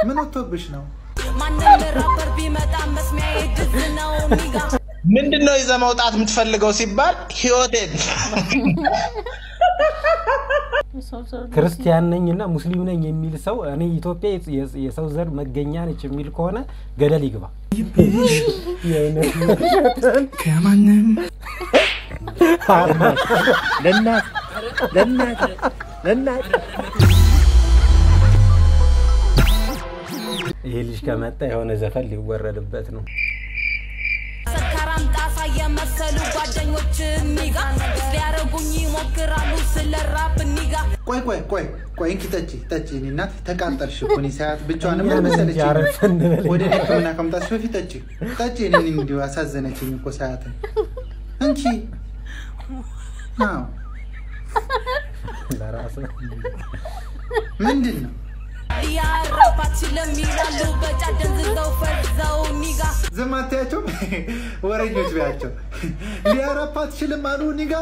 ምን ወጥቶብሽ ነው? ማንም ራፐር ቢመጣ መስሚያዬ ድዝ ነው ኒጋ ምንድን ነው ይዘህ መውጣት የምትፈልገው ሲባል ህይወቴን ክርስቲያን ነኝ እና ሙስሊም ነኝ የሚል ሰው እኔ ኢትዮጵያ የ- የሰው ዘር መገኛ ነች የሚል ከሆነ ገደል ይግባ። የእውነት ውሸትን ከማንም ለእናት ለእናት ለእናት ይሄ ልጅ ከመጣ የሆነ ዘፈን ሊወረድበት ነው። ሰካራም ጣሳ የመሰሉ ጓደኞች ኒጋ ሊያረጉኝ ይሞክራሉ ስለ ራፕ ኒጋ ቆይ ቆይ ቆይ ቆይ እንኪ ጠጪ ጠጪ። እኔ እናት ተቃጠልሽ እኮ እኔ ሳያት ብቻዋን ምን እኛን መሰለች እንጂ አረፍ እንበል ወደ እኔ ሕክምና ከመምጣትሽ በፊት ጠጪ ጠጪ። እኔን እንዲሁ አሳዘነችኝ እኮ ሳያት እንቺ አዎ ለራሱ ምንድን ነው ሊያራፕ አትችልም ይላሉ በጫ ደንዝዘው ፈዘው ኒጋ ዝም አትያቸው፣ ወረኞች ቢያቸው ሊያራፓ አትችልም አሉ ኒጋ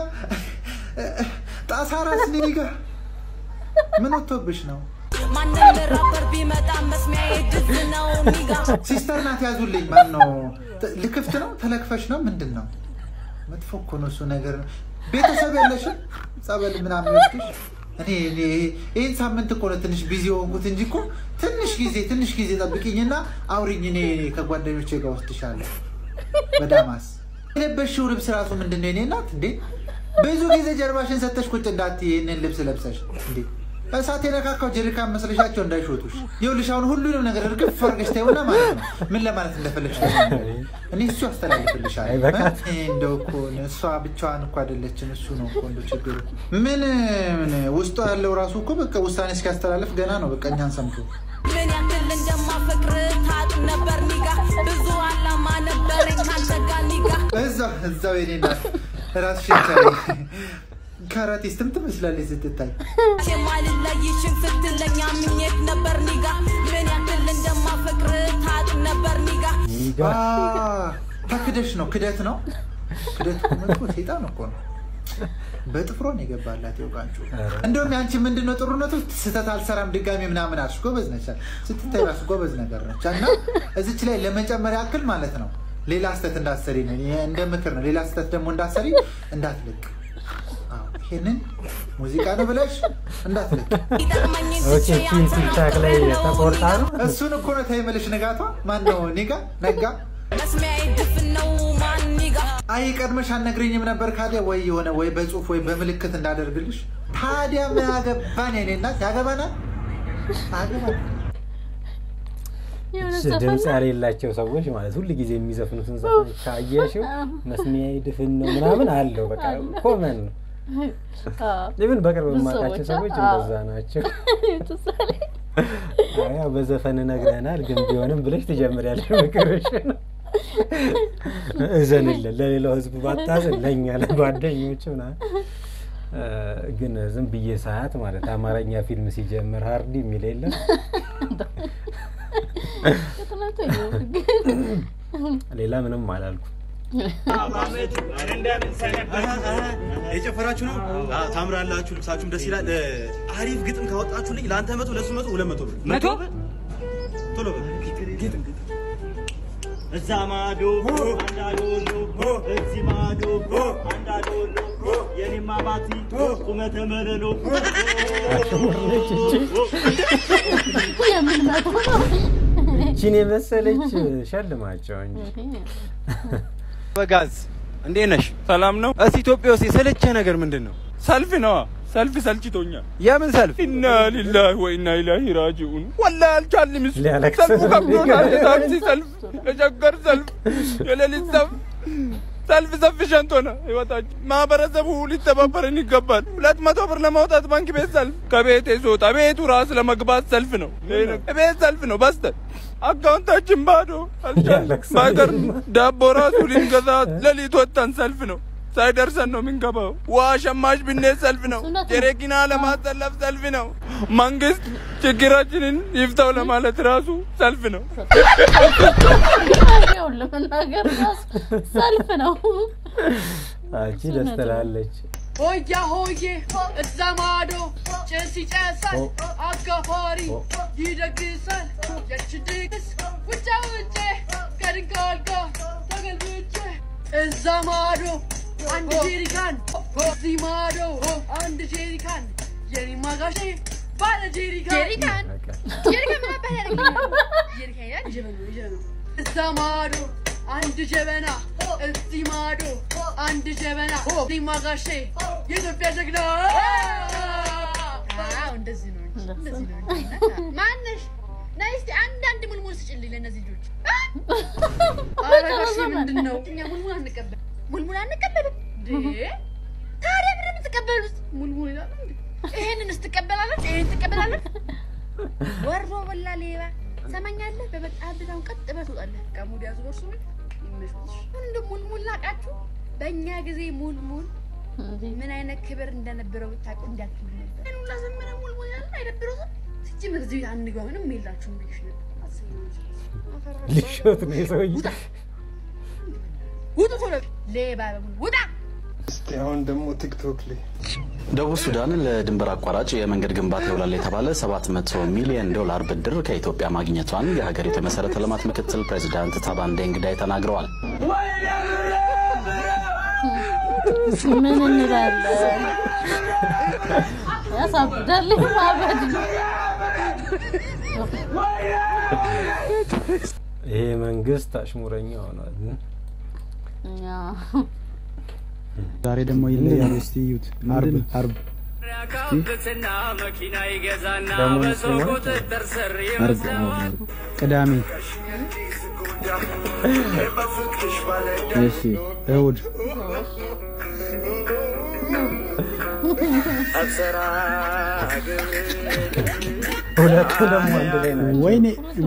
ጣሳ ራስ ኒጋ ምን ወጥቶብሽ ነው? ማንም ራፐር ቢመጣ መስሚያዬ ድዝ ነው ኒጋ ሲስተር ናት ያዙልኝ። ማን ነው ልክፍት ነው ተለክፈሽ ነው ምንድን ነው? መጥፎ እኮ ነው እሱ ነገር። ቤተሰብ ያለሽም ጸበል ምናምን ይወስድሽ። እኔ እኔ ይህን ሳምንት እኮ ነው ትንሽ ቢዚ የሆንኩት እንጂ እኮ ትንሽ ጊዜ ትንሽ ጊዜ ጠብቅኝና አውሪኝ። እኔ ከጓደኞቼ ጋር ወስድሻለሁ በዳማስ የለበሽው ልብስ ራሱ ምንድን ነው? የኔ እናት እንዴ ብዙ ጊዜ ጀርባሽን ሰተሽ ቁጭ እንዳትዪ ይህንን ልብስ ለብሰሽ እንዴ እሳት የነካካው ጀሪካን መስለሻቸው እንዳይሾቱሽ። ይኸውልሽ አሁን ሁሉንም ነገር እርግፍ አድርገሽ ታይውና ማለት ነው ምን ለማለት እንደፈለግሽ እኔ እሱ ያስተላልፍልሻል። አይ በቃ። እ? እንደው እኮ እሷ ብቻዋን እኮ አይደለችም። እሱ ነው እኮ እንደው ችግሩ። ምን ምን ውስጡ ያለው ራሱ እኮ በቃ ውሳኔ እስኪያስተላልፍ ገና ነው። በቃ እኛን ሰምቶ ምን ያክል እንደማፈቅር ታውቅ ነበር ኒጋ ብዙ አላማ ነበረኝ ካንተ ጋር ኒጋ እዛው እዛው የኔ እናት ራስሽን ቻይ። ካራቲስትም ትመስላለች ስትታይ። የማልለይ ሽንፍት ለኛ ምኘት ነበር ኒጋ ምን ያክል እንደማፈቅር ታውቅ ነበር ኒጋ ኒጋ አ፣ ተክደሽ ነው ክደት ነው ክደት እኮ መጥፎ ሴጣን እኮ ነው። በጥፍሮ ነው የገባላት የውቃንጩ። እንደውም ያንቺ ምንድን ነው ጥሩነቱ? ስህተት አልሰራም ድጋሚ ምናምን አልሽ። ጎበዝ ነች፣ ስትታይ ራሱ ጎበዝ ነገር ነች። እና እዚች ላይ ለመጨመር ያክል ማለት ነው ሌላ ስህተት እንዳትሰሪ ነው ይሄ እንደ ምክር ነው። ሌላ ስህተት ደግሞ እንዳትሰሪ እንዳትልቅ። አዎ፣ ይሄንን ሙዚቃ ነው ብለሽ እንዳትልቅ። ይጠቅመኝን ኦኬ ትቼ ቲም ቲክታክ ላይ ተቆርጣ ነው እሱን እኮ ነው ታይመልሽ ንጋቷ ማን ነው ኒጋ ነጋ መስሚያዬ ድፍን ነው ማን ኒጋ አይ ቀድመሽ አልነግረኝም ነበር ካዲያ ወይ የሆነ ወይ በጽሁፍ ወይ በምልክት እንዳደርግልሽ። ታዲያ ምን ያገባን የኔ እናት ያገባናል አገባን የሆነ እሺ፣ ዘፈን ድምፅ ያሌላቸው ሰዎች ማለት ሁል ጊዜ የሚዘፍኑትን ዘፈን ካየሽው መስሚያዬ ድፍን ነው ምናምን አለው። በቃ ኮመን ነው። አዎ። ኢቭን በቅርብ ብዙ የማውቃቸው ሰዎች፣ ሰዎች አዎ። እንደዛ ናቸው። ትዝ አለኝ። አይ፣ ያው በዘፈን ነግረናል፣ ግን ቢሆንም ብለሽ ትጀምሪያለሽ ምክርሽ ነው። እዘንልን ለሌላው ህዝብ ባታዝን ለእኛ ለጓደኞች ምናምን እ፣ ግን ዝም ብዬ ሰዓት ማለት አማርኛ ፊልም ሲጀምር ሀርዲ የሚል የለም የትናንቱ አይደለም ግን ሌላ ምንም አላልኩ። የጨፈራችሁ ነው አዎ፣ ታምራላችሁ፣ ልብሳችሁም ደስ ይላል። እ፣ አሪፍ ግጥም ካወጣችሁልኝ ለአንተ መቶ ለሱ መቶ ሁለት መቶ ብር መቶ ቶሎ በል ግጥም ግጥም እዛ ማዶ አንዳዶሎ እዚህ ማዶ አንዳዶሎ የኔማ ባቲ ቁመተ መለሎ የምን መቶ ነው? ቺን የመሰለች ሸልማቸው እንጂ በጋዝ እንዴት ነሽ? ሰላም ነው። እስ ኢትዮጵያ ውስጥ የሰለቸ ነገር ምንድን ነው? ሰልፍ ነዋ። ሰልፍ ሰልችቶኛል። የምን ሰልፍ? ኢና ሊላሂ ወኢና ኢላሂ ራጂኡን። ወላሂ አልቻልንም። እሱ ሊያለቅስ ሰልፉ ነው ከብዶናል። የሚገርም። የታክሲ ሰልፍ፣ የቸገር ሰልፍ፣ የሌሊት ሰልፍ ሰልፍ ሰፊሸንት ሆነ ህይወታችን። ማህበረሰቡ ሊተባበረን ይገባል። ሁለት መቶ ብር ለማውጣት ባንክ ቤት ሰልፍ፣ ከቤቴ ስወጣ ቤቱ ራስ ለመግባት ሰልፍ ነው። ቤት ሰልፍ ነው በስተን አካውንታችን ባዶ አልቻልንም። ያለቅሳል። በሀገር ዳቦ ራሱ ልንገዛ ሌሊት ወጥተን ሰልፍ ነው ሳይደርሰን ነው የምንገባው። ውሃ ሸማች ብንሄድ ሰልፍ ነው። እውነት ነው። ጀሬኪና ለማሰለፍ ሰልፍ ነው። መንግስት ችግራችንን ይፍታው ለማለት ራሱ ሰልፍ ነው። ያው ለመናገር ራሱ ሰልፍ ነው። አንቺ ደስ ትላለች። ሆያ ሆዬ እዛ ማዶ ጭስ ይጨሳል፣ አጋፋሪ ይደግሳል። እዛ ማዶ አንድ ጄሪካን እዚህ ማዶ አንድ ጄሪካን የኔ ማጋሼ ባለ ጄሪካን ጄሪካን ጄሪካን ምን አባት ያደርግልኛል? ጄሪካን ይላል ጀበና ነው ጀበና ነው። እዛ ማዶ አንድ ጀበና እዚህ ማዶ አንድ ጀበና እዚህ ማጋሼ የኢትዮጵያ ጀግና አዎ እንደዚህ ነው እንጂ እንደዚህ ነው እንጂ። ማነሽ ነይ እስኪ አንዳንድ ሙልሙል ስጭልኝ ለእነዚህ ልጆች። ኧረ ጋሼ ምንድን ነው እኛ ሙልሙል አንቀበልም። ሙልሙል አንቀበልም። እንዴ ታዲያ ምንድን ነው የምትቀበሉት? ሙልሙል ይላል እንዴ? ይሄንን ስትቀበላለች፣ ይሄን ትቀበላለች። ወሮ በላ ሌባ ሰማኛለህ። በመጣህበት አሁን ቀጥ ብለህ ትወጣለህ። ቀሙድ ያዙ በርሱ ምን ይመሽልሽ እንደ ሙልሙል ላቃችሁ። በእኛ ጊዜ ሙልሙል ምን አይነት ክብር እንደነበረው ብታውቁ እንዳትሉ ነበር። ምን ሁላ ዘመነ ሙልሙል ያለ አይደብረውም ሲጀመር እዚህ አንገባ ምንም የላችሁም ብዬሽ ነበር አስበው ልሾት ነው የሰውዬ። ውጡ ቶሎ ሌባ በሙሉ ውጣ። እስቲ አሁን ደግሞ ቲክቶክ ላይ ደቡብ ሱዳን ለድንበር አቋራጭ የመንገድ ግንባታ ይውላል የተባለ 700 ሚሊዮን ዶላር ብድር ከኢትዮጵያ ማግኘቷን የሀገሪቱ የመሰረተ ልማት ምክትል ፕሬዚዳንት ታባን ዴንግዳይ ተናግረዋል። ምን እንላለን? ያሳብዳል። ማበድ ነው። ይሄ መንግስት አሽሙረኛ ሆኗል። ያ ዛሬ ደግሞ ይለያል። እስቲ እዩት። አርብ አርብ ያካብትና መኪና ይገዛና ደግሞ በሰው ሙስሊሞች ቁጥጥር ስር አርብ አዎ፣ አርብ ቅዳሜ እሺ እሑድ ሁለቱ ደግሞ አንድ ላይ ናቸው። ወይኔ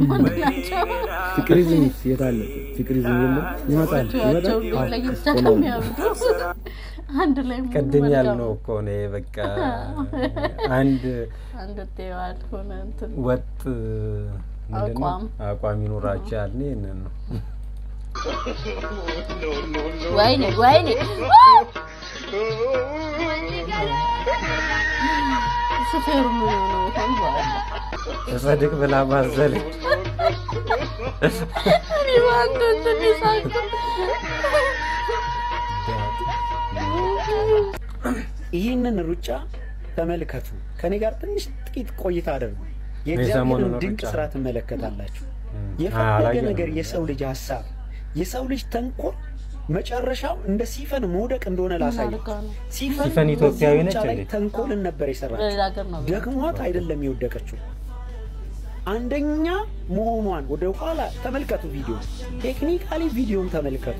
ፍቅሪዝምስ የት አለ? ፍቅሪዝም የለም። ይመጣል ሁለታቸው ይመጣል። አዎ፣ ለየብቻ ሆኖ ነው ነው። የሚያብዱ። አንድ ላይ ሙሉ ቅድም መልካም ያልነው እኮ ነው ይሄ በቃ አንድ አንድ ጤዋል ሆነ እንትን ወጥ ምንድን ነው? አቋም። አቋም ይኖራቸው ያልን ይህንን ነው። ወይኔ ወይኔ ሹፌሩ ምን ሆኖ ይሆን በኋላ ተጸድቅ ብላ ማዘለች። እኔ በአንድ እንትን የሳቅሁት። ይህንን ሩጫ ተመልከቱ። ከኔ ጋር ትንሽ ጥቂት ቆይታ አድርጉ። የሰሞኑን የእግዚአብሔርን ድንቅ ሩጫ። ስራ ትመለከታላችሁ። አ- የፈለገ አላየንም። ነገር የሰው ልጅ ሀሳብ፣ የሰው ልጅ ተንኮል መጨረሻው እንደ ሲፈን መውደቅ እንደሆነ ላሳይ። አድርጋ ነው? ሲፈን ሲፈን ኢትዮጵያዊ በዚህ ነች ሩጫ ላይ እንዴ? ተንኮልን ነበር በሌላ የሰራችው። ሀገር ነው ደግሟት አይደለም የወደቀችው። አንደኛ መሆኗን ወደ ኋላ ተመልከቱ። ቪዲዮ ቴክኒካሊ ቪዲዮን ተመልከቱ።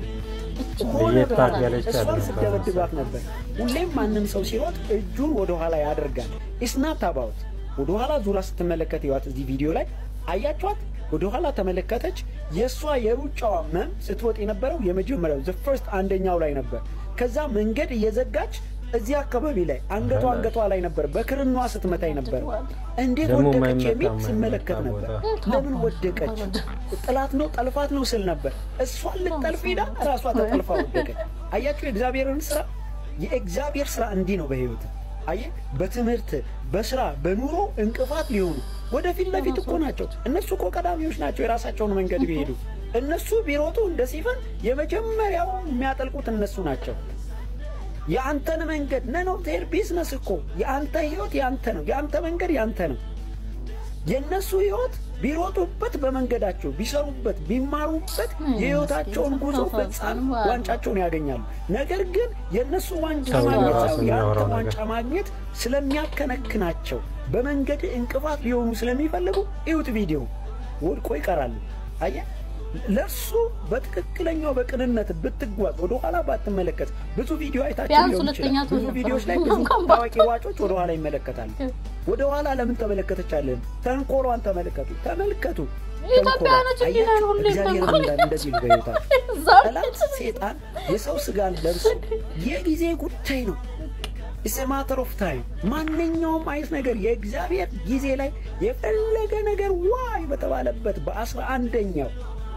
ሆነ ለየት ብላ አድርጋለች እሷን አይደለም ስደበድባት ነበር። ሁሌም ማንም ሰው ሲሮጥ እጁን ወደ ኋላ ያደርጋል። ኢስናት አባውት ወደ ኋላ ዙራ ስትመለከት ይዋት እዚህ ቪዲዮ ላይ አያችኋት። ወደ ኋላ ተመለከተች። የእሷ የሩጫዋ መም ስትወጥ የነበረው የመጀመሪያው ዘ ፈርስት አንደኛው ላይ ነበር። ከዛ መንገድ እየዘጋች እዚህ አካባቢ ላይ አንገቷ አንገቷ ላይ ነበር በክርኗ ስትመታኝ ነበር። እንዴት ደግሞ ወደቀች የማይመታ የሚል የማይመታ ስመለከት ነበር። ቦታ። ለምን ወደቀች? ጥላት ነው ጠልፋት ነው ስል ነበር። እሷን ልጠልፍ ሄዳ ራሷ ተጠልፋ ወደቀች። አያችሁ የእግዚአብሔርን ስራ። የእግዚአብሔር ስራ እንዲህ ነው በህይወት አየህ፣ በትምህርት በስራ በኑሮ እንቅፋት ሊሆኑ ወደፊት ለፊት እኮ ናቸው። እነሱ እኮ ቀዳሚዎች ናቸው። የራሳቸውን መንገድ ቢሄዱ እነሱ ቢሮጡ እንደ ሲፈን የመጀመሪያው የሚያጠልቁት እነሱ ናቸው። የአንተን መንገድ ነን ኦፍ ዜር ቢዝነስ እኮ የአንተ ህይወት የአንተ ነው። የአንተ መንገድ የአንተ ነው። የእነሱ ህይወት ቢሮጡበት በመንገዳቸው ቢሰሩበት ቢማሩበት የህይወታቸውን ጉዞ ፍጻሜ ዋንጫቸውን ያገኛሉ። ነገር ግን የእነሱ ዋንጫ ሰው ማግኘት ራሱ ሳይሆን የአንተ የሚያወራው ነገር። ዋንጫ ማግኘት ስለሚያከነክናቸው በመንገድ እንቅፋት ሊሆኑ ስለሚፈልጉ እዩት ቪዲዮ ወድቆ ይቀራሉ። አየህ ለእሱ በትክክለኛው በቅንነት ብትጓዝ ወደ ኋላ ባትመለከት ብዙ ቪዲዮ አይታችሁ ቢያንስ ሊሆን ሁለተኛ ይችላል። ብዙ ትሆን ቪዲዮዎች ላይ ነበር። ብዙ እንኳን ታዋቂ ሯጮች ወደ ኋላ ይመለከታሉ። ወደ ኋላ ለምን ተመለከተቻለን? ተንኮሏን ተመልከቱ፣ ተመልከቱ። ኢትዮጵያውያኖች ተንኮሏን። እንዲህ ነን አያችሁ? ሁሌም እግዚአብሔር ተንኮል። እንዳለ እንደዚህ ነው በሕይወታችሁ። እዛው ጠላት ሴጣን የሰው ስጋን ለብሶ የጊዜ ጉዳይ ነው። ኢትስ ማተር ኦፍ ታይም። ማንኛውም አይነት ነገር የእግዚአብሔር ጊዜ ላይ የፈለገ ነገር ዋይ በተባለበት በአስራ አንደኛው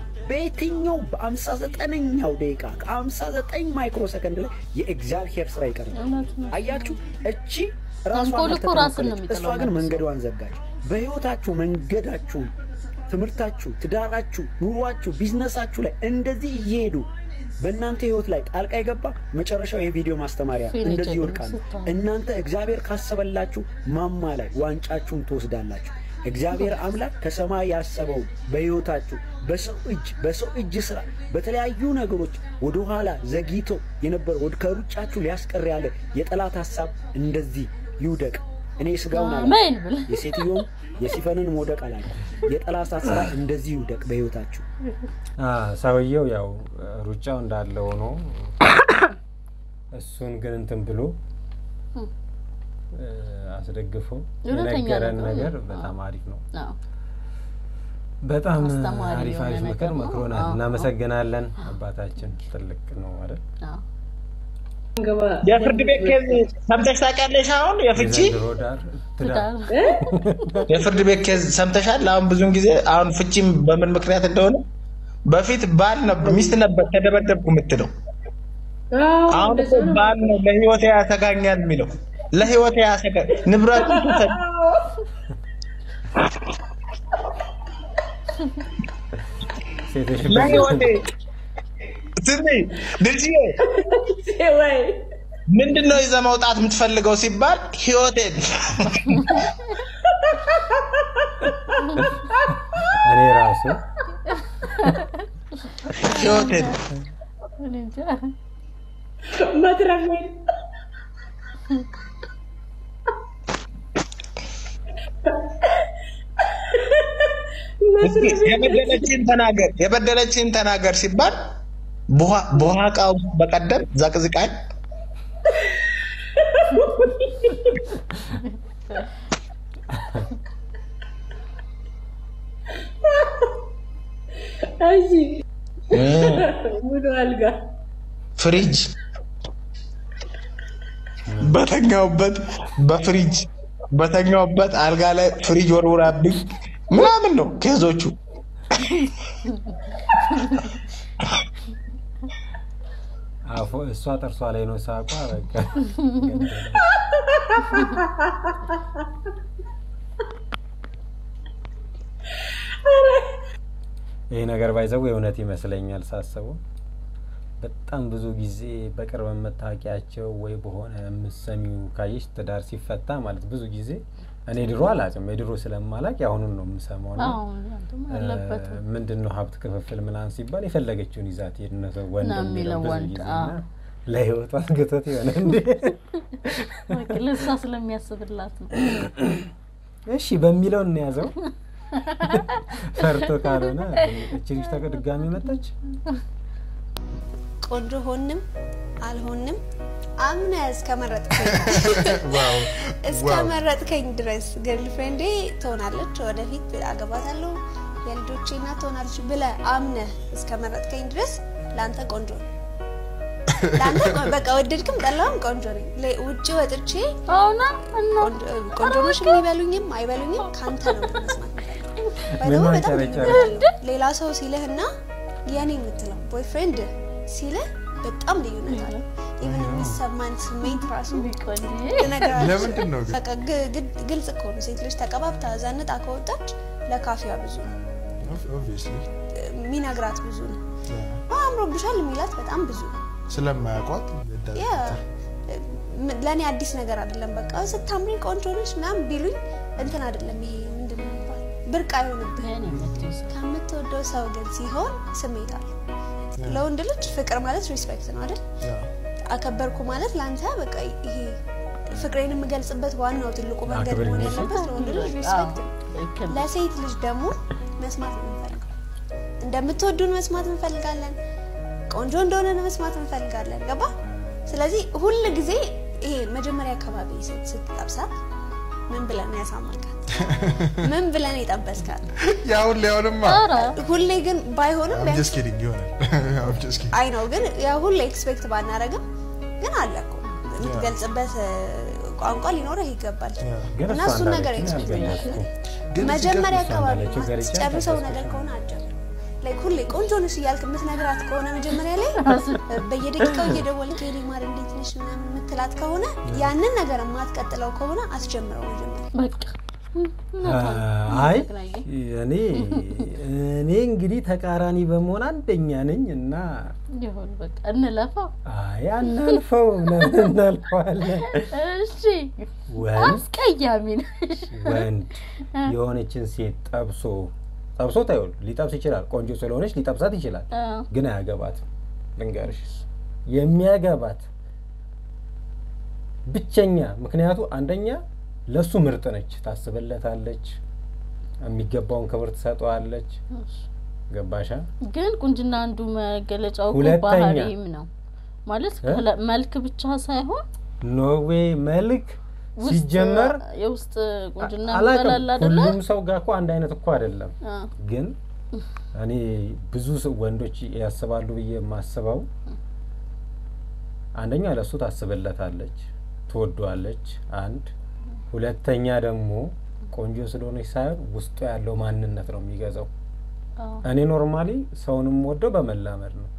በየትኛው በአምሳ ዘጠነኛው ደቂቃ ከአምሳ ዘጠኝ ማይክሮ ሰከንድ ላይ የእግዚአብሔር ስራ ይቀርባል። አያችሁ እቺ ራሷን ተንኮል እኮ ራስን ነው አልተተናኮለች። እሷ የሚጥለው ግን መልሶ። መንገዷን ዘጋች። በህይወታችሁ መንገዳችሁን፣ ትምህርታችሁ፣ ትዳራችሁ፣ ኑሯችሁ፣ ቢዝነሳችሁ ላይ እንደዚህ እየሄዱ በእናንተ ህይወት ላይ ጣልቃ የገባ መጨረሻው የቪዲዮ ማስተማሪያ ፊልም እንደዚህ ጀግኖች ይወድቃሉ። ስትሆኑ። እናንተ እግዚአብሔር ካሰበላችሁ ማማ ላይ ዋንጫችሁን ትወስዳላችሁ። እግዚአብሔር አምላክ ከሰማይ ያሰበው በህይወታችሁ በሰው እጅ በሰው እጅ ስራ በተለያዩ ነገሮች ወደ ኋላ ዘግይቶ የነበረ ወደ ከሩጫችሁ ሊያስቀር ያለ የጠላት ሀሳብ እንደዚህ ይውደቅ። እኔ ስጋውን አላ አሜን ብለህ የሴትዮውን የሲፈንን መውደቅ አላለ የጠላት ሀሳብ እንደዚህ ይውደቅ በህይወታችሁ። አ፣ ሰውየው ያው ሩጫው እንዳለ ሆኖ እሱን ግን እንትን ብሎ እ፣ አስደግፎ እውነተኛ የነገረን ነገር ነገር ነው። በጣም አሪፍ ነው። አዎ። በጣም አስተማሪ አሪፍ የሆነ አሪፍ ምክር ነገር ነው። መክሮናል። አዎ፣ እናመሰግናለን። አባታችን ትልቅ ነው አይደል? አዎ። የፍርድ ቤት ኬዝ ሰምተሽ ታውቂያለሽ? አሁን የፍቺ የዘንድሮ ዳር ትዳር የፍርድ ቤት ኬዝ ሰምተሻል? አሁን ብዙን ጊዜ አሁን ፍቺም በምን ምክንያት እንደሆነ በፊት ባል ነበር ሚስት ነበር ተደበደብኩ የምትለው አሁን እኮ ባል ነው ለህይወቴ ያሰጋኛል የሚለው ለህይወቴ ያሰጋ ንብረቱ ትውሰድ ሴቶች ለህይወቴ ስሚ ልጅዬ ምንድን ነው ይዘህ መውጣት የምትፈልገው ሲባል ህይወቴን እኔ ራሱ ህይወቴን እኔ እንጃ። መትረፌን እስኪ የበደለችን ተናገር የበደለችን ተናገር ሲባል በውሃ ውስጥ በቀደም ዘቅዝቃኝ እሺ ሙሉ አልጋ ፍሪጅ በተኛውበት በፍሪጅ በተኛውበት አልጋ ላይ ፍሪጅ ወርውራብኝ ምናምን ነው ኬዞቹ። አፎ እሷ ጥርሷ ላይ ነው ሳቋ። በቃ ይህ ነገር ባይዘው የእውነት ይመስለኛል ሳስበው። በጣም ብዙ ጊዜ በቅርብ የምታውቂያቸው ወይ በሆነ የምትሰሚው ካየሽ ትዳር ሲፈታ ማለት ብዙ ጊዜ እኔ ድሮ አላውቅም፣ የድሮ ስለማላቅ የአሁኑን ነው የምሰማው። እና አዎ፣ ያንተም አለበት። ምንድን ነው ሀብት ክፍፍል ምናምን ሲባል የፈለገችውን ይዛ ትሄድ ነው ሰው ወንድ ነው የሚለው የሚለው ብዙ ወንድ፣ ጊዜ አዎ። እና ለህይወቷ አስገቶት የሆነ እንዴ በቃ ለእሷ ስለሚያስብላት ነው። እሺ በሚለው እንያዘው። ፈርቶ ካልሆነ እቺ ልጅ ተቀ- ድጋሚ መጣች። ቆንጆ ሆንም አልሆንም አምነ እስከመረጥከኝ ዋው እስከመረጥከኝ ድረስ ገርልፍሬንዴ ትሆናለች፣ ወደፊት አገባታለሁ፣ የልጆቼ እናት ትሆናለች ብለ አምነ እስከመረጥከኝ ድረስ ለአንተ ቆንጆ ነው። ለአንተ ቆ- በቃ ወደድክም ጠላውም ቆንጆ ነኝ። ለ- ውጭ ወጥቼ ቆንጆ- ቆንጆ ነሽ የሚበሉኝም አይበሉኝም ከአንተ ነው መስማት ምን ባይዘው በጣም ማንጨረጨር? ልዩነት ሌላ ሰው ሲልህና የኔ የምትለው ቦይፍሬንድ ሲልህ በጣም ልዩነት አለ። ኢቨን የሚሰማን ስሜት ራሱ ልነግርህ ለምንድን ነው ግን? በቃ ግ- ግድ- ግልጽ እኮ ነው። ሴት ልጅ ተቀባብታ ዘንጣ ከወጣች ለካፊያ ብዙ ነው ኦብቪየስሊ የሚነግራት ብዙ ነው። አምሮብሻል የሚላት በጣም ብዙ ነው። ስለማያውቋት ያ ም- ለእኔ አዲስ ነገር አይደለም። በቃ ስታምሪ ቆንጆ ነሽ ምናምን ቢሉኝ እንትን አይደለም። ይሄ ምንድን ነው የሚባለው? ብርቅ አይሆንብህም። ከምትወደው ሰው ግን ሲሆን ስሜት አለ። ለወንድ ልጅ ፍቅር ማለት ሪስፔክት ነው አይደል? አከበርኩ ማለት ለአንተ በቃ ይሄ ፍቅሬን የምገልጽበት ዋናው ትልቁ መንገድ አክብር መሆን የሚል ያለበት ለወንድ ልጅ ሪስፔክት ነው። ለሴት ልጅ ደግሞ መስማት ነው የምንፈልገው። እንደምትወዱን መስማት እንፈልጋለን። ቆንጆ እንደሆነ መስማት እንፈልጋለን። ገባ? ስለዚህ ሁል ጊዜ ይሄ መጀመሪያ አካባቢ ሴት ስትጠብሳት ምን ብለን ነው ያሳመርካት? ምን ብለን የጠበስካት? ያሁን ሊያውንማ ሁሌ ግን ባይሆንም I'm just kidding ይሆናል I'm just kidding አይ ነው ግን ያ ሁሌ ኤክስፔክት ባናረግም ግን አለ እኮ የምትገልጽበት እ፣ ቋንቋ ሊኖረህ ይገባል ግን እና እሷ እሱን ነገር እንዳለችኝ ኤክስፔክት አልገለጽኩም። እናደርጋለን። መጀመሪያ እሷ አካባቢ እንዳለችው ገልጬ ጨርሰው ነገር አልጠበስኩሽም። ከሆነ አጀብ ላይክ ሁሌ ቆንጆ ነሽ እያልክ የምትነግራት ከሆነ መጀመሪያ ላይ በየደቂቃው እየደወልክ የኔ ማር እንዴት ነሽ ምናምን የምትላት ከሆነ ያንን ነገር የማትቀጥለው ከሆነ አስጀምረው መጀመሪያ በቃ አይ እኔ እኔ እንግዲህ ተቃራኒ በመሆን አንደኛ ነኝ እና ይሁን በቃ እንለፋው። አይ አናልፈው ለምን እናልፈዋለን? እሺ ወንድ አስቀያሚ ነሽ። ወንድ የሆነችን ሴት ጠብሶ ጠብሶ ታይሆን ሊጠብስ ይችላል። ቆንጆ ስለሆነች ሊጠብሳት ይችላል፣ አዎ። ግን አያገባትም። ልንገርሽ የሚያገባት ብቸኛ ምክንያቱ አንደኛ ለሱ ምርጥ ነች፣ ታስብለታለች፣ የሚገባውን ክብር ትሰጠዋለች። ገባሻ? ግን ቁንጅና አንዱ መገለጫው እኮ ሁለተኛ- ባህሪም ነው ማለት እ? ከለ- መልክ ብቻ ሳይሆን ኖርዌይ መልክ ውስጥ ሲጀመር የውስጥ ቁንጅና አላውቅም። ይባላል አይደለ? ሁሉም ሰው ጋር እኮ አንድ አይነት እኮ አይደለም። አ፣ ግን እኔ ብዙ ሰው- ወንዶች ያስባሉ ብዬ የማስበው አንደኛ ለእሱ ታስብለታለች፣ ትወዷለች። አንድ ሁለተኛ ደግሞ ቆንጆ ስለሆነች ሳይሆን ውስጡ ያለው ማንነት ነው የሚገዛው። አዎ። እኔ ኖርማሊ ሰውንም ወደው በመላመድ ነው።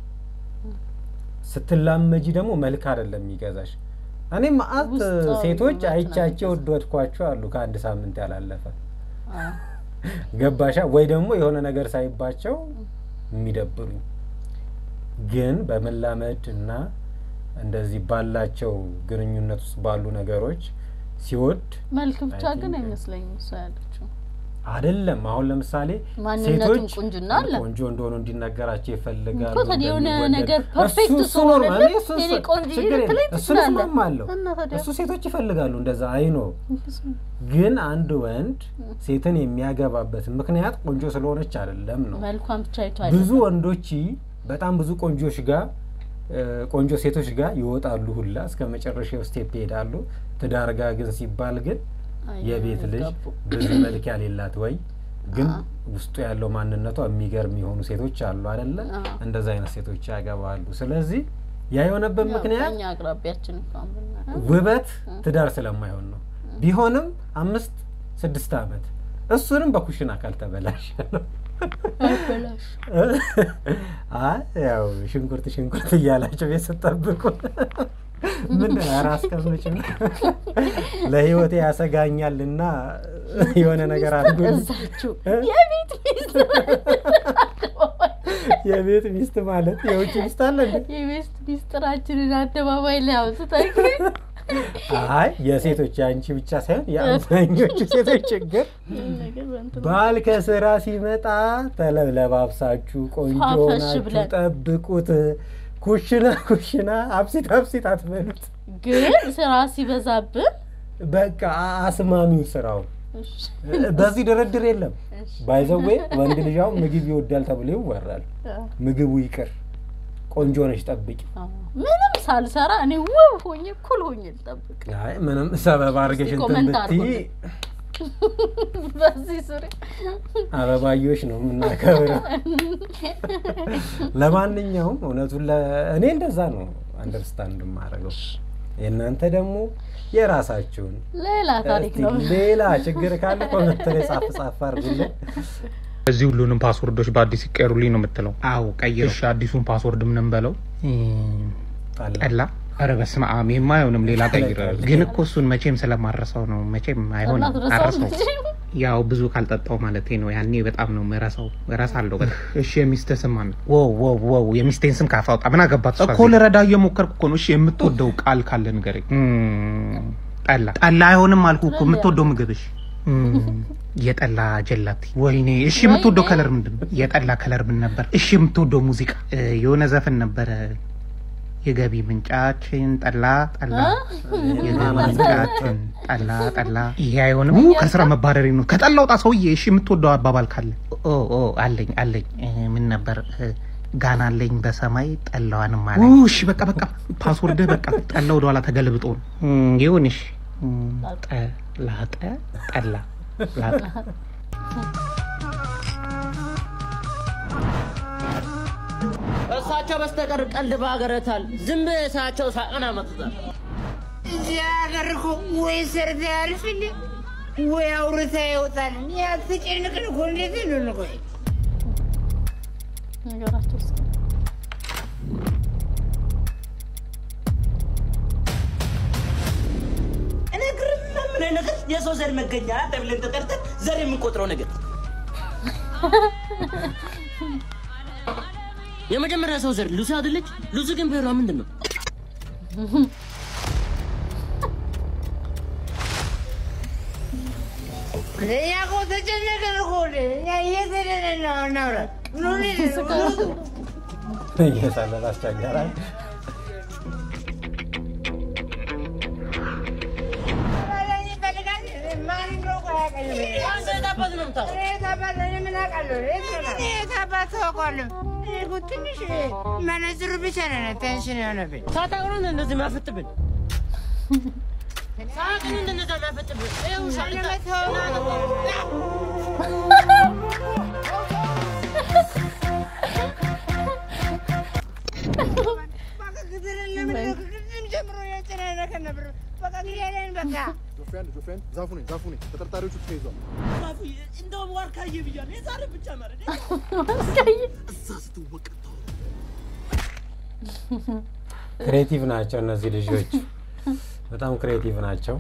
ስትላመጂ ደግሞ መልክ አይደለም የሚገዛሽ። እኔ መአት ውስጣዊ ሴቶች ውበት ነው አይቻቸው ወደድኳቸው አሉ ከአንድ ሳምንት ያላለፈ አዎ። ገባሻ ወይ ደግሞ የሆነ ነገር ሳይባቸው የሚደብሩኝ ግን በመላመድ እና እንደዚህ ባላቸው ግንኙነት ውስጥ ባሉ ነገሮች ሲወድ መልክ ብቻ I ግን think- አይመስለኝም እሷ ያለችው አይደለም። አሁን ለምሳሌ ማንነቱም ሴቶች ቁንጅና አለ ቆንጆ እንደሆኑ እንዲነገራቸው ይፈልጋሉ። እኮ ታዲያ የሆነ እንደሚወደድ። ነገር እሱ- ፐርፌክት እሱ ኖርማል። ስለሆነልህ እኔ እሱን የኔ ስ- ቆንጆ ችግር የለም። ልትለኝ እሱን ትችላለህ። እስማማለሁ። እና ታዲያ እሱ ሴቶች ይፈልጋሉ እንደዛ አይኖ ግን አንድ ወንድ ሴትን የሚያገባበት ምክንያት ቆንጆ ስለሆነች አይደለም ነው። መልኳን ብቻ አይቶ ብዙ አይደለም። ወንዶች በጣም ብዙ ቆንጆች ጋር እ፣ ቆንጆ ሴቶች ጋር ይወጣሉ ሁላ እስከ መጨረሻው ስቴፕ ይሄዳሉ። ትዳር ጋር ግን ሲባል ግን አይ፣ የቤት ልጅ አይጋቡ። ብዙ መልክ ያሌላት ወይ ግን ውስጡ ያለው ማንነቷ የሚገርም የሆኑ ሴቶች አሉ አይደለ? አዎ። እንደዛ አይነት ሴቶች ያገባሉ። ስለዚህ ያ የሆነበት ያው ምክንያት በእኛ አቅራቢያችን እንኳን ብናየው ውበት ትዳር ስለማይሆን ነው። ቢሆንም አምስት ስድስት ዓመት እሱንም በኩሽና ካልተበላሸ ነው። አይበላሽ አይ ያው ሽንኩርት ሽንኩርት እያላቸው ቤት ስጠብቁ ምን ራስ ቀምጭ ለህይወቴ ያሰጋኛልና የሆነ ነገር አድርጉ። እዛችሁ የቤት ሚስት የቤት ሚስት ማለት የውጭ ሚስት አለ እንዴ? የቤት ሚስጥራችንን አደባባይ ላይ አውጥተህ አይ የሴቶች የአንቺ ብቻ ሳይሆን የአብዛኞቹ ሴቶች ችግር ነገር በእንትን ባል ከስራ ሲመጣ ተለብለባብሳችሁ ቆንጆ ፋፈሽ ናችሁ ብለን። ጠብቁት። ኩሽና ኩሽና አብሲት አብሲት አትበሉት። ግን ስራ ሲበዛብን በቃ አስማሚው ስራው በዚህ ድርድር የለም። ባይዘዌ ወንድ ልጅ አሁን ምግብ ይወዳል ተብሎ ይወራል። ምግቡ ይቅር፣ ቆንጆ ነች ጠብቂ። ምንም ሳልሰራ እኔ ውብ ሆኜ ኩል ሆኜ ልጠብቅ። አይ ምንም ሰበብ አድርገሽ እንትን ኮመንት ብትይ አድርጉልኝ። በዚህ ዙሪያ አበባዮች ነው የምናከብረው። ለማንኛውም እውነቱን ለ- እኔ እንደዛ ነው አንደርስታንድ የማደርገው። የእናንተ ደግሞ የራሳችሁን ሌላ ታሪክ እስቲ ነው። ሌላ ችግር ካለ ኮመንት ላይ ጻፍ ጻፍ አድርጉልን። እዚህ ሁሉንም ፓስወርዶች በአዲስ ይቀየሩልኝ ነው የምትለው? አዎ ቀይረው። እሺ አዲሱን ፓስወርድ ምን በለው? ጠላ። ኧረ በስመ አብ ይሄማ አይሆንም፣ ሌላ ቀይር። ግን እኮ እሱን መቼም ስለማረሰው ነው። መቼም አይሆንም፣ ጠላ አረሰው። ትረሳለች። ያው ብዙ ካልጠጣው ማለት ነው። ያኔ በጣም ነው ምረሳው፣ እረሳለሁ በጣም። እሺ የሚስትህ ስም ማን ነው? ዋው ዋው ዋው! የሚስቴን ስም ካፍ አውጣ። ምን አገባት እሷ እኮ ልረዳ እየሞከርኩ እኮ ነው። እሺ የምትወደው ቃል ካለ ንገረኝ። እም፣ ጠላ ጠላ አይሆንም አልኩ እኮ። የምትወደው ምግብሽ የጠላ ጀላቲ። ወይኔ! እሺ የምትወደው ከለር ምንድን ነው? የጠላ ከለር ምን ነበር? እሺ የምትወደው ሙዚቃ? እ፣ የሆነ ዘፈን ነበረ የገቢ ምንጫችን ጠላ ጠላ የገቢ ምንጫችን ጠላ ጠላ። ይሄ አይሆንም። ው፣ ከስራ መባረሪ ነው። ከጠላ ውጣ ሰውዬ። እሺ የምትወደው አባባል ካለ? ኦ ኦ አለኝ አለኝ። እ፣ ምን ነበር? እ፣ ጋና አለኝ በሰማይ ጠላዋንም አለ። እሺ በቃ በቃ ፓስወርድህ በቃ ጠላ ወደኋላ ተገልብጦ ነው እም፣ ይሁንሽ። እም፣ ጠላጠ ጠላ ላጠ እሳቸው በስተቀር ቀልድ በሀገረታል ዝም ብለህ እሳቸው ሳቅን አመጡታል። እዚህ ሀገር እኮ ወይ ሰርተ ያልፍል ወይ አውርታ ይወጣል። ያትጨንቅን እኮ እንዴት ነው ቆይ ነገራቸው እስኪ እነግርህ ምን ነገር የሰው ዘር መገኛ ተብለን ተጠርተን ዘር የምንቆጥረው ነገር የመጀመሪያ ሰው ዘር ሉሲ አይደለች? ሉሲ ግን ብሔሯ ምንድን ነው? እኛ እኮ ተጨነቅን እኮ እኛ የት ሄደን ነው እናውራ? ምን ሆነን ነው? እየሳለል አስቸገራል። ትንሽ መነጽሩ ብቻ ነው ቴንሽን የሆነብኝ። ሳታውቅ ነው እንደዚህ የሚያፈጥብን? ሳቅ ነው እንደነዛ የሚያፈጥብን? ይኸው ሻልታ ዛፉ ነኝ ዛፉ ነኝ። ተጠርጣሪዎቹ ተይዟል። እንደውም ዋርካዬ ብያለሁ። የዛሬ ብቻ ማለት እዛ ስትወቀ ክሬቲቭ ናቸው እነዚህ ልጆች፣ በጣም ክሬቲቭ ናቸው።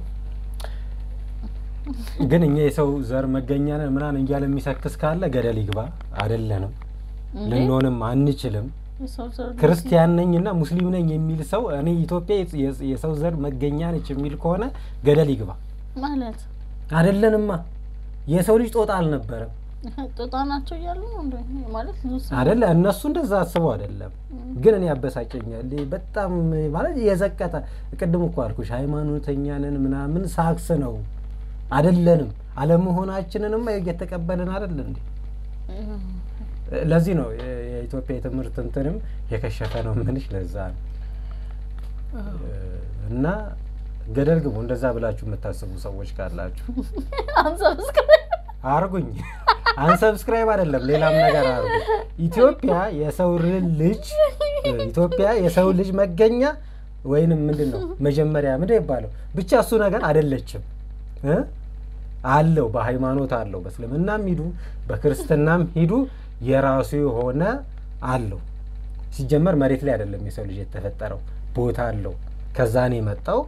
ግን እኛ የሰው ዘር መገኛ ነን ምናምን እያለ የሚሰክስ ካለ ገደል ይግባ። አይደለንም፣ እንዴ? ልንሆንም አንችልም። የሰው ዘር ክርስቲያን ነኝ እና ሙስሊም ነኝ የሚል ሰው እኔ ኢትዮጵያ የስ- የሰው ዘር መገኛ ነች የሚል ከሆነ ገደል ይግባ። ማለት አይደለንማ። የሰው ልጅ ጦጣ አልነበረም ጦጣ ናቸው እያሉ ነው እንዴ? ማለት ሉሲ አደለ? እነሱ እንደዛ አስበው አይደለም። ግን እኔ ያበሳጨኛል። ይሄ በጣም ማለት የዘቀጠ ቅድም እኮ አልኩሽ ሃይማኖተኛ ነን ምናምን ሳክስ ነው። አይደለንም። አለመሆናችንንማ እየተቀበልን አይደል እንዴ? ለዚህ ነው የ- የኢትዮጵያ የትምህርት እንትንም የከሸፈ ነው ምንሽ ለዛ ነው። እና ገደል ግቡ እንደዛ ብላችሁ የምታስቡ ሰዎች ካላችሁ አንሰብስክራይብ አርጉኝ። አንሰብስክራይብ አይደለም ሌላም ነገር አርጉ። ኢትዮጵያ የሰው ልጅ ኢትዮጵያ የሰው ልጅ መገኛ ወይንም ምንድን ነው መጀመሪያ ምንድን ይባለው ብቻ እሱ ነገር አይደለችም እ አለው በሃይማኖት አለው በእስልምናም ሂዱ በክርስትናም ሂዱ የራሱ የሆነ አለው። ሲጀመር መሬት ላይ አይደለም የሰው ልጅ የተፈጠረው ቦታ አለው። ከዛ ነው የመጣው።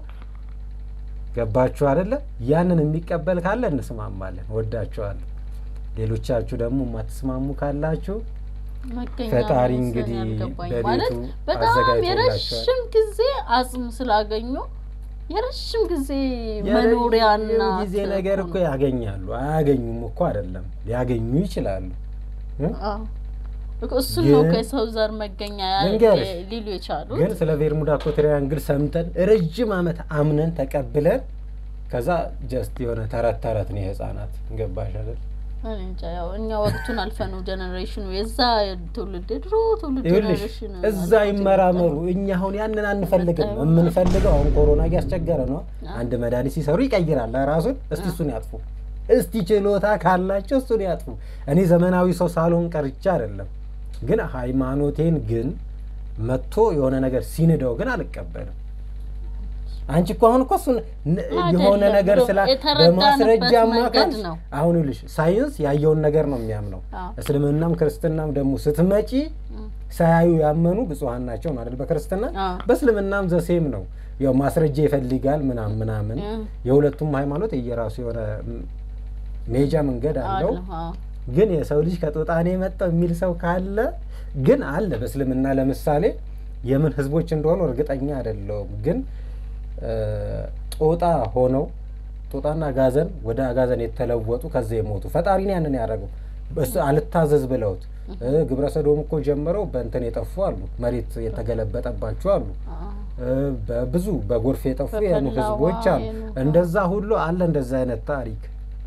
ገባችሁ አይደለ? ያንን የሚቀበል ካለ እንስማማለን። ወዳችኋለሁ። ሌሎቻችሁ ደግሞ የማትስማሙ ካላችሁ መገኛ ፈጣሪ ነው እንግዲህ ያልገባኝ። በቤቱ ማለት በጣም አዘጋጅቶላቸዋል። የረዥም ጊዜ አጽም ስላገኙ የረዥም ጊዜ መኖሪያና የረጅም ጊዜ ነገር እኮ ያገኛሉ። አያገኙም እኮ አይደለም፣ ሊያገኙ ይችላሉ። እ? አዎ። እኮ እሱን ነው ግን- ከሰው ዘር መገኛ ያ- ልንገርሽ፣ ሊሉ የቻሉት ግን ስለ ቬርሙዳ እኮ ትሪያንግል ሰምተን ረጅም ዓመት አምነን ተቀብለን ከዛ ጀስት የሆነ ተረት ተረት ነው የህፃናት ገባሽ አይደል? እኔ እንጃ ያው እኛ ወቅቱን አልፈኑ ጀኔሬሽኑ የዛ ትውልድ የድሮ ትውልድ ይኸውልሽ ጀኔሬሽን እዛ ይመራመሩ። እኛ አሁን ያንን አንፈልግም። የምንፈልገው አሁን ኮሮና እያስቸገረ ነው። አንድ መድኃኒት ሲሰሩ ይቀይራል ራሱን። እስቲ እሱን ያጥፉ። እስቲ ችሎታ ካላቸው እሱን ያጥፉ። እኔ ዘመናዊ ሰው ሳልሆን ቀርቻ አይደለም፣ ግን ሃይማኖቴን ግን መጥቶ የሆነ ነገር ሲንደው ግን አልቀበልም። አንቺ እኮ አሁን እኮ እሱን ን- የሆነ አይደለም ነገር ብሎ ስላ የተረዳንበት በማስረጃ መንገድ አማካኝ ነው። አሁን ይኸውልሽ ሳይንስ ያየውን ነገር ነው የሚያምነው። አዎ። እስልምናም ክርስትናም ደግሞ ስትመጪ ሳያዩ ያመኑ ብፁዓን ናቸው ነው አይደል? በክርስትና በእስልምናም ዘሴም ነው። ያው ማስረጃ ይፈልጋል ምናምን ምናምን። እ። የሁለቱም ሃይማኖት የየራሱ የሆነ ም- ሜጃ መንገድ አለው። አለ፣ አዎ። ግን የሰው ልጅ ከጦጣኔ የመጣው የሚል ሰው ካለ ግን አለ። በእስልምና ለምሳሌ የምን ህዝቦች እንደሆኑ እርግጠኛ አይደለሁም። ግን እ፣ ጦጣ ሆነው ጦጣና አጋዘን ወደ አጋዘን የተለወጡ ከዛ የሞቱ ፈጣሪን ያንን ያደረገው በስ አልታዘዝ ብለውት እ፣ ግብረ ሰዶም እኮ ጀምረው በእንትን የጠፉ አሉ። መሬት የተገለበጠባቸው አሉ። እ፣ በብዙ በጎርፍ የጠፉ የኑ በፈላ ህዝቦች ውሃ አሉ። የኑ- እንደዛ ሁሉ አለ እንደዛ አይነት ታሪክ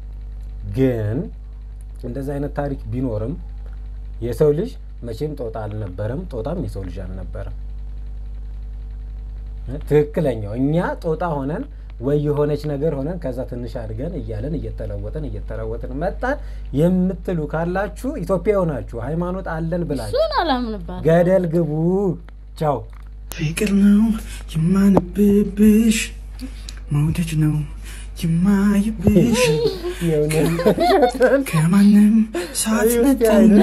ግን እንደዛ አይነት ታሪክ ቢኖርም የሰው ልጅ መቼም ጦጣ አልነበረም፣ ጦጣም የሰው ልጅ አልነበረም። እ? ትክክለኛው እኛ ጦጣ ሆነን ወይ የሆነች ነገር ሆነን ከዛ ትንሽ አድገን እያለን እየተለወጥን እየተለወጥን መጣን የምትሉ ካላችሁ ኢትዮጵያ ሆናችሁ ሃይማኖት አለን ብላችሁ እሱን አላምንባት ገደል ግቡ። ቻው። ፍቅር ነው የማነብብሽ፣ መውደድ ነው የማይብሽ ከማንም ሳትነጠኝ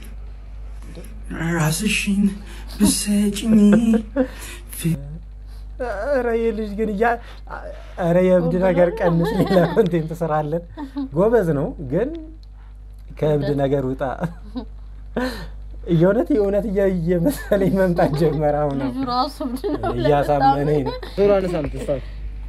ራስሽን ብሰጭኝ ኧረ ይህ ልጅ ግን እያ ኧረ የእብድ ነገር ቀንስ፣ ሌላ ኮንቴንት ስራለን። ጎበዝ ነው ግን ከእብድ ነገር ውጣ። የእውነት የእውነት እያ- እየመሰለኝ መምጣት ጀመረ። አሁን ልጁ ራሱ እብድ ነው ብለህ እያሳመነኝ ነው። ዞሮ አነሳም ተስታክ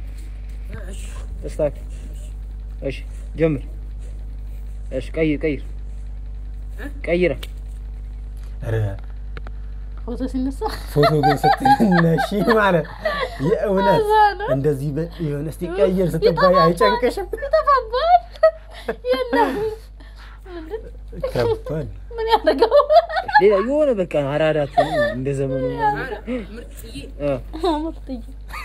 ተስታክ እሺ ጀምር እሺ ቀይር ቀይር ቀይረ ኧረ ፎቶ ሲነሳ ፎቶ ግን ስትነሺ ማለት የእውነት እዛ ነው። እንደዚህ በ- የሆነ እስቲ ቀይር ስትባይ አይጨንቅሽም? ይጠፋባል። የለም ምንድን ከባድ ምን ያደርገው ሌላ የሆነ በቃ አራዳትን እንደ ዘመኑ እ ምርጥዬ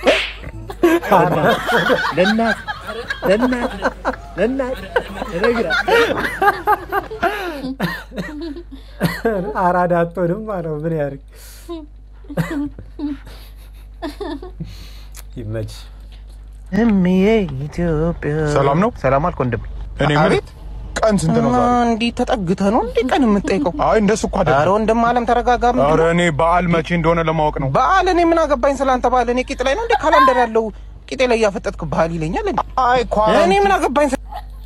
ለእናት ለእናት ለእናት እነግራት አራዳ አትሆንም ማለት ነው። ምን ያድርግ? ይመች። እምዬ ኢትዮጵያ ሰላም ነው? ሰላም አልክ ወንድም። እኔ የምልህ ቀን ስንት ነው ዛሬ? እንዲህ ተጠግተህ ነው እንዲህ ቀን የምጠይቀው? አይ እንደሱ እኮ አይደለም። ኧረ ወንድም አለም ተረጋጋ። ምንድን ኧረ ነው? እኔ በዓል መቼ እንደሆነ ለማወቅ ነው። በዓል እኔ ምን አገባኝ ስላንተ በዓል? እኔ ቂጥ ላይ ነው እንደ ካላንደር ያለው ቂጤ ላይ እያፈጠጥክ ባህል ይለኛል እንዴ? አይ እኔ ምን አገባኝ ስለ-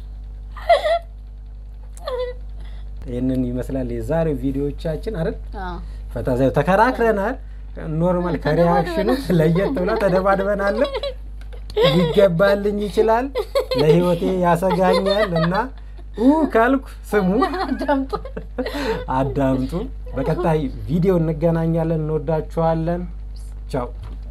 ይህንን ይመስላል የዛሬው ቪዲዮዎቻችን አይደል? አዎ። ፈታ ዘ ተከራክረናል። ኖርማል ከሪያክሽኑ ለየት ብላ ተደባድበናል። ሊገባልኝ ይችላል፣ ለህይወቴ ያሰጋኛል እና ኡ ካልኩ ስሙ አዳምጡ። አዳምጡ። በቀጣይ ቪዲዮ እንገናኛለን። እንወዳችኋለን። ቻው